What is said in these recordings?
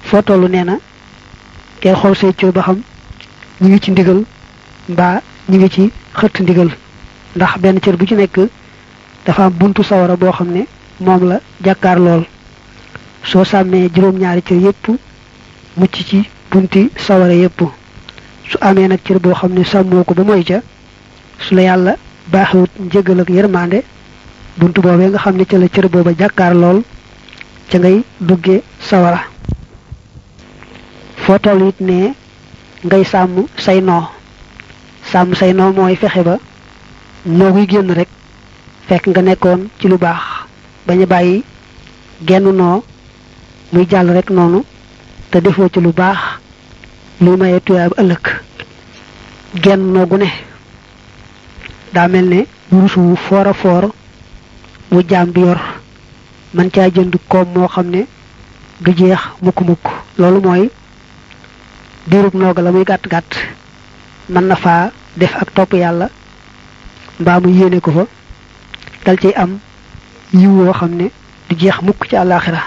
foo tollu nee na teel xool say cër ba xam ñu ngi ci ndigal mbaa ñu ngi ci xëtt ndigal ndax benn cër bu ci nekk dafa am buntu sawara boo xam ne moom la jàkkaar lool soo sàmmee juróom-ñaari cër yépp mucc ci bunti sawara yépp su amee nag cër boo xam ne sàmmoo ko ba moy ca su la yàlla baaxewut njëgal ak yërmande buntu boobee nga xam ne ca la cër booba jàkkaar lool ca ngay dugge sawara foo toll it ne ngay sàmm say noo sàmm say noo mooy fexe ba noo guy génn rek fekk nga nekkoon ci lu baax bañ a bàyyi genn noo muy jàll rek noonu te defoo ci lu baax luy maye tuyaab ëllëg genn noo gu ne daa mel ne wurus wu foor a foor wu jaam bi yor man caa jënd koom moo xam ne du jeex mukk-mukk loolu mooy diirub nooga la muy gàtt-gàtt mën na faa def ak topp yàlla mbaa mu yéene ko fa dal ciy am yiw woo xam ne du jeex mukk ci àllaaxira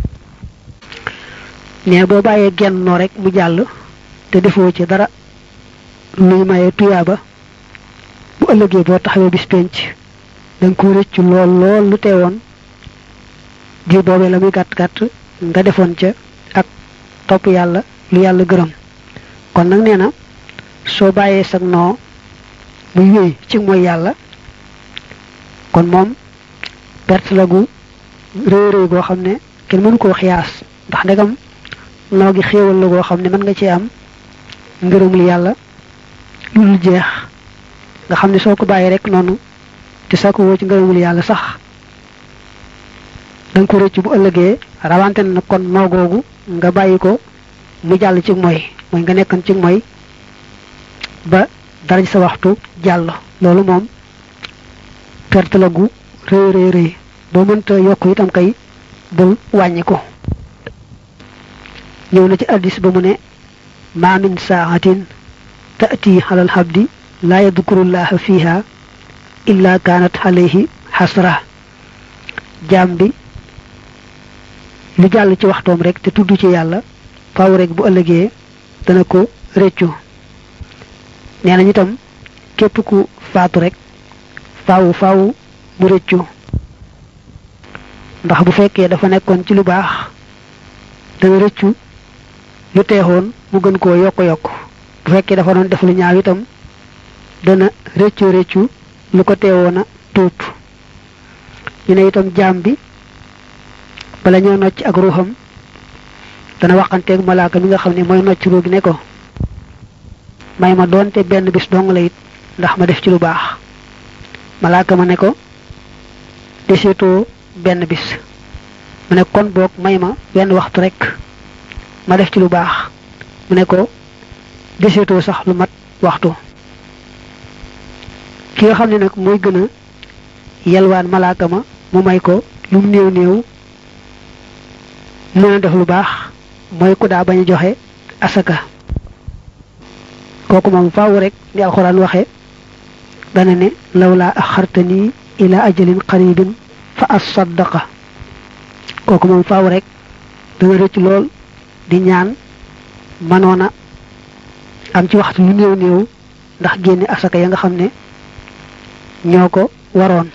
ne boo bàyyee genn noo rek mu jàll te defoo ci dara luy maye tuyaaba bu ëllëgee boo taxawee bis penc danga ko rëccu lool lool lu teewoon diir boobee la muy gàtt gàtt nga defoon ca ak topp yàlla lu yàlla gërëm kon nag nee na soo bàyyee sag noo muy wéy ci mooy yàlla kon moom perte la gu réy réy goo xam ne kenn mënu koo xiyaas ndax ndegam noo gi xéewal la goo xam ne mën nga ci am ngërëmul yàlla lu dul jeex nga xam ne soo ko bàyyi rek noonu te soo ko woo ci ngërëmul yàlla sax danga ko rëcc bu ëllëgee rawante na kon noo googu nga bàyyi ko mu jàll ci mooy mooy nga nekkoon ci mooy ba dara ci sa waxtu jàll loolu moom perte la gu rëy rëy rëy boo mënta yokk itam kay bul wàññi ko ñëw na ci addis ba mu ne ma min saaxatin taati xalal xabdi laa yadkurullaha fiha illa kaanat alayhi xasra jaam bi lu jàll ci waxtoom rek te tudd ci yàlla faaw rek bu ëllëgee dana ko réccu nee nañu itam képp ku faatu rek faaw faaw mu réccu ndax bu fekkee dafa nekkoon ci lu baax dana réccu lu teexoon mu gën koo yokk yokk bu fekkee dafa doon def lu ñaaw itam dana réccu réccu lu ko teewoon a tuub ñu ne itam jaam bi bala ñoo nocc ak ruuxam dana waxanteeg malaaka mi nga xam ne mooy nocc ruu gi ne ko may ma doonte benn bis dong la it ndax ma def ci lu baax malaaka ma ne ko deseetoo benn bis mu ne kon boog may ma benn waxtu rek ma def ci lu baax mu ne ko deseetoo sax lu mat waxtu ki nga xam ne nag mooy gën a yelwaan malaaka ma mu may ko lu mu néew néew mën a def lu baax mooy ku daa bañ a joxe asaka kooku moom faaw rek ni alxuraan waxe dana ne lawlaa axartani ila ajalin qaribin fa asaddaqa kooku moom faaw rek dana rëcc lool di ñaan manoona am ci waxtu lu néew néew ndax génne asaka ya nga xam ne ñoo ko waroon